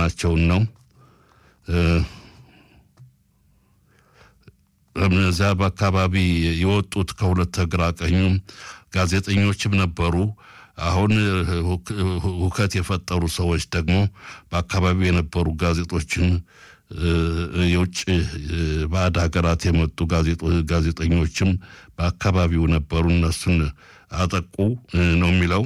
መሆናቸውን ነው። እዚያ በአካባቢ የወጡት ከሁለት ግራ ቀኙ ጋዜጠኞችም ነበሩ። አሁን ሁከት የፈጠሩ ሰዎች ደግሞ በአካባቢው የነበሩ ጋዜጦችን የውጭ ባዕድ ሀገራት የመጡ ጋዜጠኞችም በአካባቢው ነበሩ። እነሱን አጠቁ ነው የሚለው።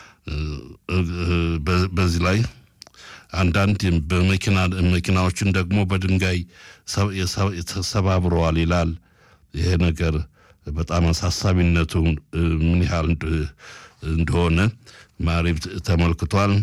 በዚህ ላይ አንዳንድ በመኪና መኪናዎችን ደግሞ በድንጋይ ተሰባብረዋል ይላል። ይሄ ነገር በጣም አሳሳቢነቱ ምን ያህል እንደሆነ ማሪብ ተመልክቷል።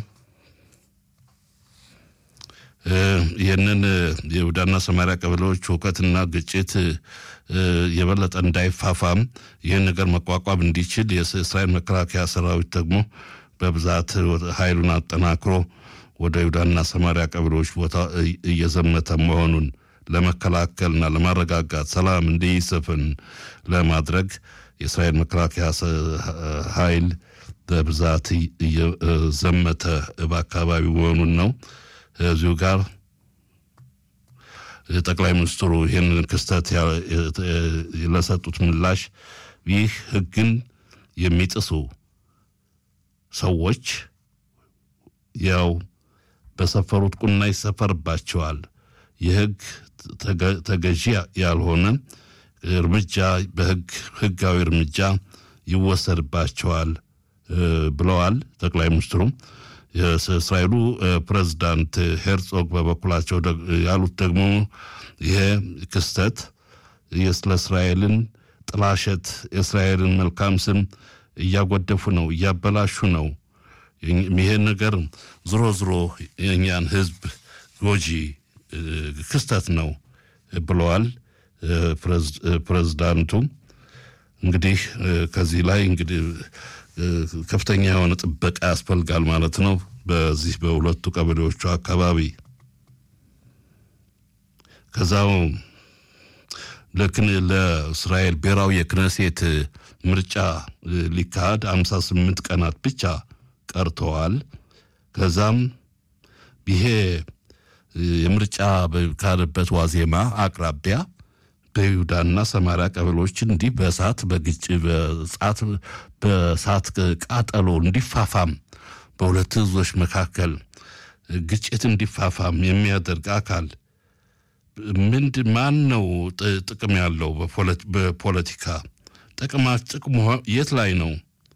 ይህንን የይሁዳና ሰማሪያ ቀበሌዎች ሁከትና ግጭት የበለጠ እንዳይፋፋም ይህን ነገር መቋቋም እንዲችል የእስራኤል መከላከያ ሰራዊት ደግሞ በብዛት ኃይሉን አጠናክሮ ወደ ይሁዳና ሰማሪያ ቀበሌዎች ቦታ እየዘመተ መሆኑን ለመከላከልና ለማረጋጋት ሰላም እንዲሰፍን ለማድረግ የእስራኤል መከላከያ ኃይል በብዛት እየዘመተ በአካባቢው መሆኑን ነው። እዚሁ ጋር ጠቅላይ ሚኒስትሩ ይህንን ክስተት ለሰጡት ምላሽ ይህ ሕግን የሚጥሱ ሰዎች ያው በሰፈሩት ቁና ይሰፈርባቸዋል። የሕግ ተገዢ ያልሆነ እርምጃ በሕግ ሕጋዊ እርምጃ ይወሰድባቸዋል ብለዋል ጠቅላይ ሚኒስትሩም። የእስራኤሉ ፕሬዝዳንት ሄርጾግ በበኩላቸው ያሉት ደግሞ ይሄ ክስተት ስለ እስራኤልን ጥላሸት የእስራኤልን መልካም ስም እያጎደፉ ነው፣ እያበላሹ ነው። ይሄ ነገር ዝሮ ዝሮ የእኛን ህዝብ ጎጂ ክስተት ነው ብለዋል ፕሬዝዳንቱ። እንግዲህ ከዚህ ላይ እንግዲህ ከፍተኛ የሆነ ጥበቃ ያስፈልጋል ማለት ነው። በዚህ በሁለቱ ቀበሌዎቹ አካባቢ ከዛው ለክን ለእስራኤል ብሔራዊ የክነሴት ምርጫ ሊካሄድ አምሳ ስምንት ቀናት ብቻ ቀርተዋል። ከዛም ይሄ የምርጫ በካሄደበት ዋዜማ አቅራቢያ በይሁዳና ሰማሪያ ቀበሌዎች እንዲህ በእሳት በግጭ በጻት በእሳት ቃጠሎ እንዲፋፋም በሁለት ህዝቦች መካከል ግጭት እንዲፋፋም የሚያደርግ አካል ምንድ ማን ነው ጥቅም ያለው በፖለቲካ ጥቅማ ጥቅሙ የት ላይ ነው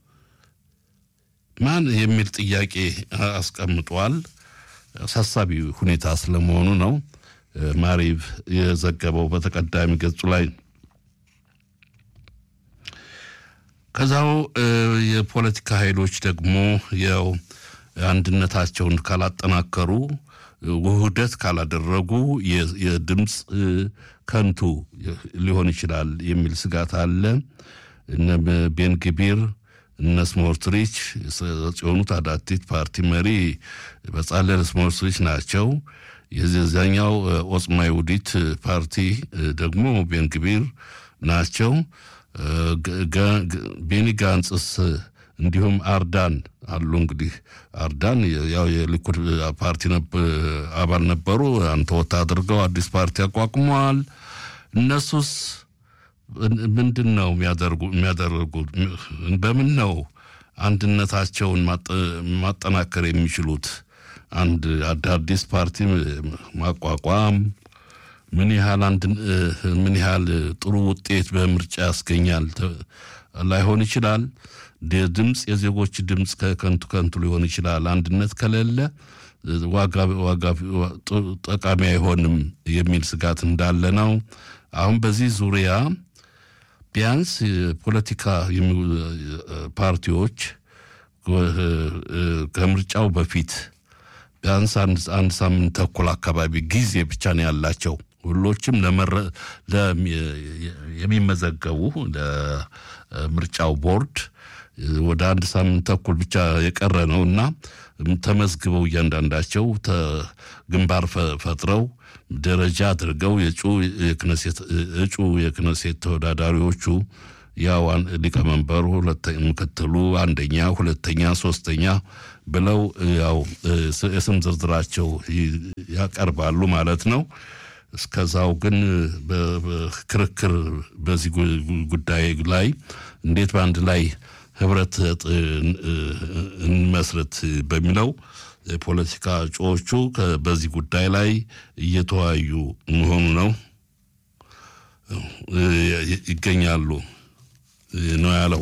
ማን የሚል ጥያቄ አስቀምጧል። አሳሳቢ ሁኔታ ስለመሆኑ ነው ማሪቭ የዘገበው በተቀዳሚ ገጹ ላይ። ከዛው የፖለቲካ ኃይሎች ደግሞ ያው አንድነታቸውን ካላጠናከሩ ውህደት ካላደረጉ የድምፅ ከንቱ ሊሆን ይችላል የሚል ስጋት አለ። እነ ቤንግቢር እነ ስሞርትሪች የሆኑት አዳቲት ፓርቲ መሪ በጻለል ስሞርትሪች ናቸው። የዚያኛው ኦጽማ ይሁዲት ፓርቲ ደግሞ ቤንግቢር ናቸው። ቤኒ ጋንጽስ እንዲሁም አርዳን አሉ። እንግዲህ አርዳን ያው የሊኩድ ፓርቲ አባል ነበሩ። አንተ ወታ አድርገው አዲስ ፓርቲ አቋቁመዋል። እነሱስ ምንድን ነው የሚያደርጉት? በምን ነው አንድነታቸውን ማጠናከር የሚችሉት? አንድ አዳዲስ ፓርቲ ማቋቋም ምን ያህል አንድ ምን ያህል ጥሩ ውጤት በምርጫ ያስገኛል ላይሆን ይችላል። ድምፅ የዜጎች ድምፅ ከከንቱ ከንቱ ሊሆን ይችላል። አንድነት ከሌለ ዋጋ ዋጋ ጠቃሚ አይሆንም የሚል ስጋት እንዳለ ነው። አሁን በዚህ ዙሪያ ቢያንስ ፖለቲካ ፓርቲዎች ከምርጫው በፊት ቢያንስ አንድ ሳምንት ተኩል አካባቢ ጊዜ ብቻ ነው ያላቸው። ሁሎችም የሚመዘገቡ ለምርጫው ቦርድ ወደ አንድ ሳምንት ተኩል ብቻ የቀረ ነው እና ተመዝግበው እያንዳንዳቸው ግንባር ፈጥረው ደረጃ አድርገው እጩ የክነሴት ተወዳዳሪዎቹ ያው ሊቀመንበሩ፣ ምክትሉ፣ አንደኛ፣ ሁለተኛ፣ ሶስተኛ ብለው ያው የስም ዝርዝራቸው ያቀርባሉ ማለት ነው። እስከዛው ግን ክርክር በዚህ ጉዳይ ላይ እንዴት በአንድ ላይ ህብረት እንመስረት በሚለው የፖለቲካ እጩዎቹ በዚህ ጉዳይ ላይ እየተወያዩ መሆኑ ነው ይገኛሉ ነው ያለው።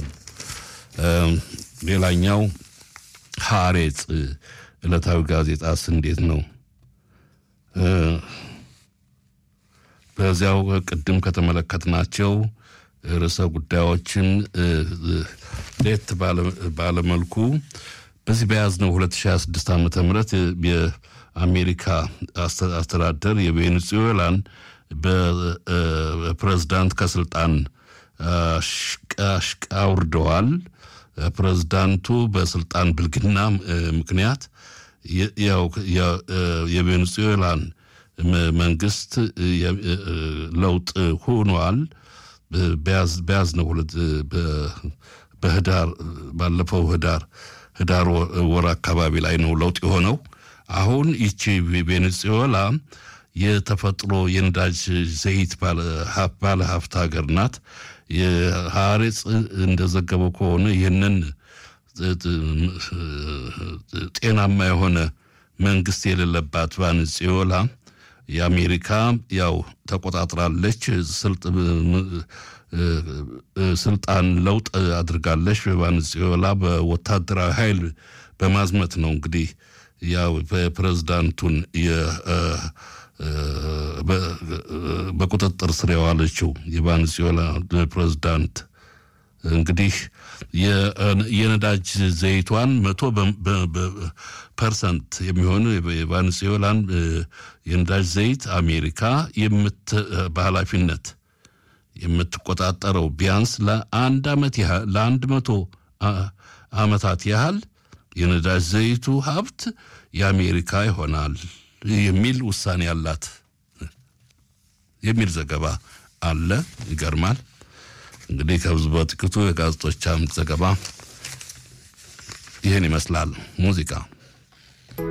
ሌላኛው ሀሬጽ ዕለታዊ ጋዜጣስ እንዴት ነው? በዚያው ቅድም ከተመለከትናቸው ርዕሰ ጉዳዮችን ለየት ባለመልኩ በዚህ በያዝነው 2026 ዓ ም የአሜሪካ አስተዳደር የቬኔዙዌላን በፕሬዝዳንት ከስልጣን አውርደዋል። ፕሬዝዳንቱ በስልጣን ብልግና ምክንያት ያው የቬኔዙዌላን መንግስት ለውጥ ሆኗል። በያዝነው ሁለት በህዳር ባለፈው ህዳር ህዳር ወር አካባቢ ላይ ነው ለውጥ የሆነው። አሁን ይቺ ቬኔዙዌላ የተፈጥሮ የነዳጅ ዘይት ባለ ሀብት ሀገር ናት። የሀሬጽ እንደዘገበው ከሆነ ይህንን ጤናማ የሆነ መንግስት የሌለባት ቬኔዙዌላ የአሜሪካ ያው ተቆጣጥራለች፣ ስልጣን ለውጥ አድርጋለች። በቬኔዙዌላ በወታደራዊ ኃይል በማዝመት ነው እንግዲህ ያው በፕሬዝዳንቱን በቁጥጥር ስር የዋለችው የቬኔዙዌላ ፕሬዝዳንት እንግዲህ የነዳጅ ዘይቷን መቶ ፐርሰንት የሚሆኑ የቬኔዙዌላን የነዳጅ ዘይት አሜሪካ በኃላፊነት የምትቆጣጠረው ቢያንስ ለአንድ ዓመት ያህል ለአንድ መቶ ዓመታት ያህል የነዳጅ ዘይቱ ሀብት የአሜሪካ ይሆናል የሚል ውሳኔ አላት የሚል ዘገባ አለ። ይገርማል። እንግዲህ ከብዙ በጥቂቱ የጋዜጦች አምድ ዘገባ ይህን ይመስላል። ሙዚቃ